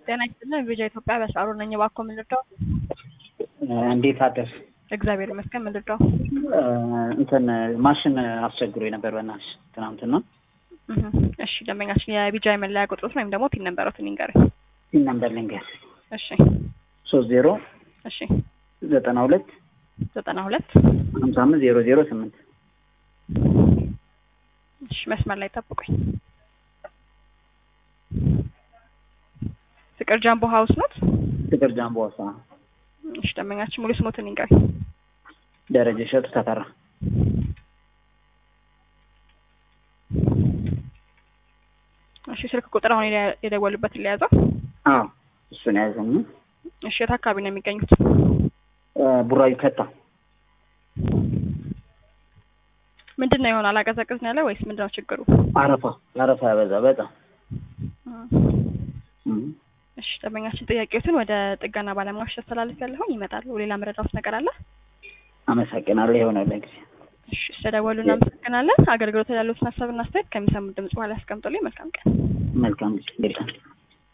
ጤና ይስጥልን ቪዲዮ ኢትዮጵያ በሳሩ ነኝ። እባክዎ ምን ልርዳው? እንዴት አደር? እግዚአብሔር ይመስገን ምን ልርዳው? እንትን ማሽን አስቸግሮ ነበር በእናትሽ ትናንትና። እህ፣ እሺ ደንበኛችን የቢጃይ መለያ ቁጥሮት ወይም ደግሞ ፒን ነምበሮትን ይንገረኝ። ፒን ነምበር ልንገር እሺ ሶስት ዜሮ እሺ ዘጠና ሁለት ዘጠና ሁለት ሀምሳ አምስት ዜሮ ዜሮ ስምንት እሺ መስመር ላይ ጠብቁኝ። ፍቅር ጃምቦ ሀውስ ኖት? ፍቅር ጃምቦ ዋሳ እሺ ደንበኛችን ሙሉ ስሞትን ይንገረኝ። ደረጀ እሸቱ ተፈራ እሺ ስልክ ቁጥር አሁን የደ- የደወሉበትን ሊያዘው። አዎ እሱን ያዘኝ እሺ የት አካባቢ ነው የሚገኙት? ቡራዩ ከታ ምንድን ነው የሆነ አላቀዘቅዝ ነው ያለ ወይስ ምንድን ነው ችግሩ? አረፋ አረፋ ያበዛ በጣም እም። እሺ ደንበኛችን ጥያቄዎትን ወደ ጥገና ባለሙያዎች ተስተላልፍ ያለሁን ይመጣሉ። ሌላ መረዳት ነገር አለ? አመሰግናለሁ የሆነ ለጊዜ እሺ ስለደወሉ እናመሰግናለን። አገልግሎት ያሉትን ሀሳብና አስተያየት ከሚሰሙት ድምጽ በኋላ ያስቀምጡልኝ። መልካም ቀን። መልካም ጊዜ